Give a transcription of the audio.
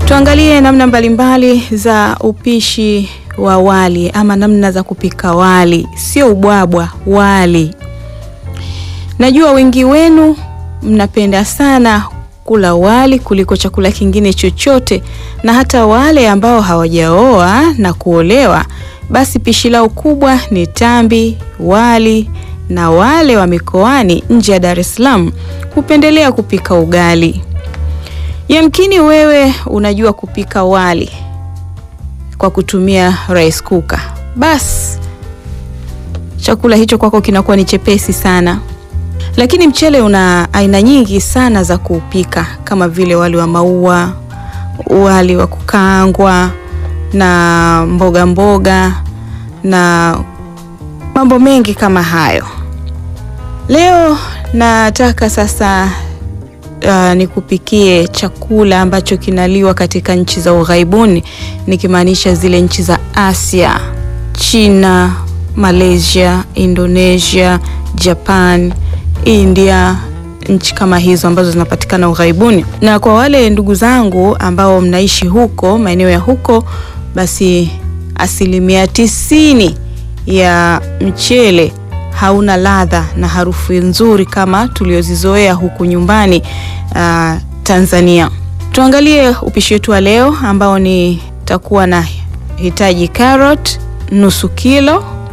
Tuangalie namna mbalimbali za upishi wa wali ama namna za kupika wali, sio ubwabwa, wali. Najua wengi wenu mnapenda sana kula wali kuliko chakula kingine chochote, na hata wale ambao hawajaoa na kuolewa, basi pishi lao kubwa ni tambi, wali, na wale wa mikoani nje ya Dar es Salaam hupendelea kupika ugali. Yamkini wewe unajua kupika wali kwa kutumia rice cooker, basi chakula hicho kwako kinakuwa ni chepesi sana. Lakini mchele una aina nyingi sana za kuupika kama vile wali wa maua, wali wa kukaangwa na mboga mboga na mambo mengi kama hayo. Leo nataka sasa uh, nikupikie chakula ambacho kinaliwa katika nchi za ughaibuni, nikimaanisha zile nchi za Asia, China, Malaysia, Indonesia, Japan, India, nchi kama hizo ambazo zinapatikana ughaibuni. Na kwa wale ndugu zangu ambao mnaishi huko maeneo ya huko, basi asilimia tisini ya mchele hauna ladha na harufu nzuri kama tuliozizoea huku nyumbani uh, Tanzania. Tuangalie upishi wetu wa leo ambao ni takuwa na hitaji carrot nusu kilo